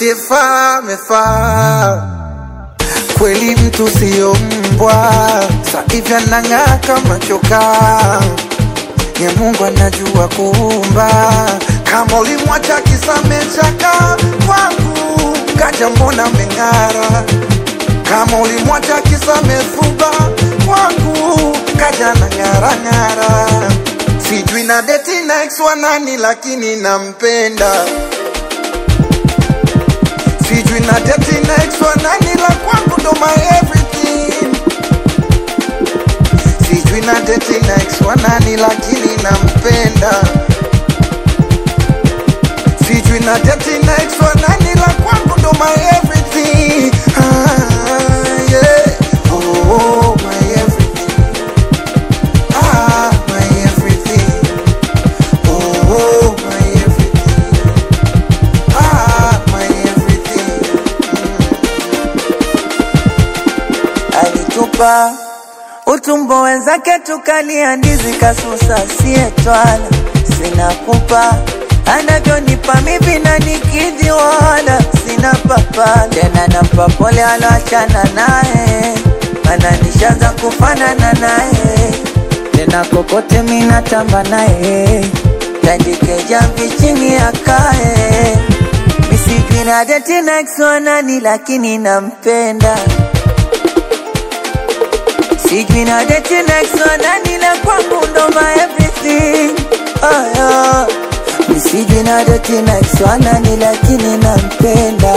asiyefaa amefaa kweli, mtu siyo mbwa, saivi anang'aa kama chokaa ya Mungu anajua kuumba. Kama ulimwacha kisamechaka kwangu, kaja mbona meng'ara. Kama ulimwacha kisamefuba kwangu, kaja na ng'ara ng'ara. Sijui na deti na ex wa nani, lakini nampenda. Sijui na deti na ex wa nani, la kwangu ndo my everything sijui na deti na ex wa nani lakini nampenda sijui na deti na ex wa nani la kwangu ndo my everything ah, yeah. oh, oh, my everything ah, my everything oh, oh, my everything ah, my everything alitupa utumbo wenzake tukalia ndizi kasusa sietwala sina pupa anavyonipa mivi na nikidhi wala sina papa tena nampa pole aloachana naye mana nishaanza kufanana naye tena kokote minatamba naye tandike jamvi chini akae misijui na deti na ex wa nani lakini nampenda Sijui na date next one nani la kwangu ndo my everything oh, yeah. Mi Sijui na date next one nani lakini nampenda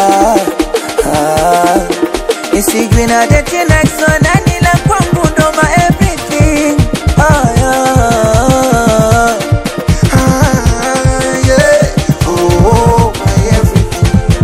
ah. Mi Sijui na date next one nani la kwangu ndo my everything oh, yeah. Ah, yeah. Oh, oh, my everything.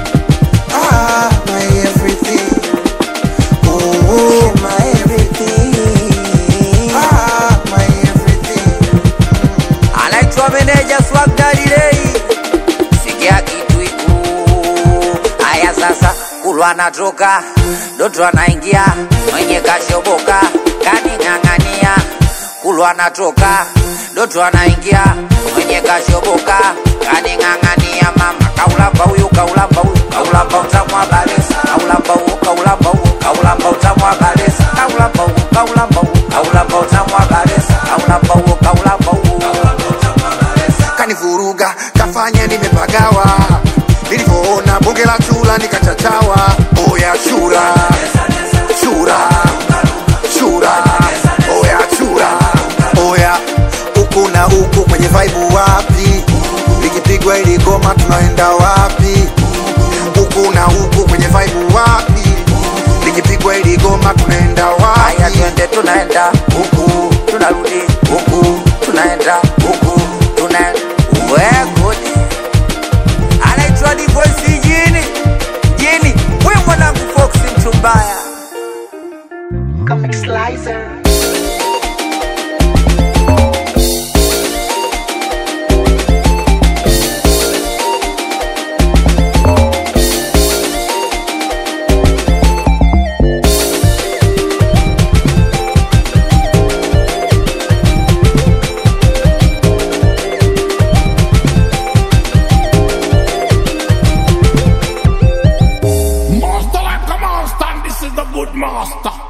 Ah, my everything. Oh, oh, My everything ah, my everything. anaitwa meneja Swag Daddy Ray. Sikia kitu iku haya sasa, kulwa anatoka Doto anaingia mwenye kashoboka kaning'ang'ania, kulwa anatoka Doto anaingia mwenye kashoboka kaning'ang'ania, mama kaulamba huyu kaulamba huyu kaulamba utamwa balesa kaulamba huyu kaulamba huyu kaulamba utamwa balesa kaulamba huyu kaulamba huyu kaulamba utamwa balesa kaulamba huyu kaulamba huyu kanivuruga kafanya nimepagawa nilivyoona bonge la chura nikachachawa oya chura chura chura oya chura oya huku na huku kwenye vaibu wapi likipigwa ili goma tunaenda wapi huku na huku kwenye vaibu wapi likipigwa ili goma tunaenda Haya wapi twende tunaenda huku tunarudi huku tunaenda huku tunaenda wegudi anaitwa divoisi jini jini we mwanangu foksi mtu mbaya Comic Slicer. Master like a monster, and this is the good master.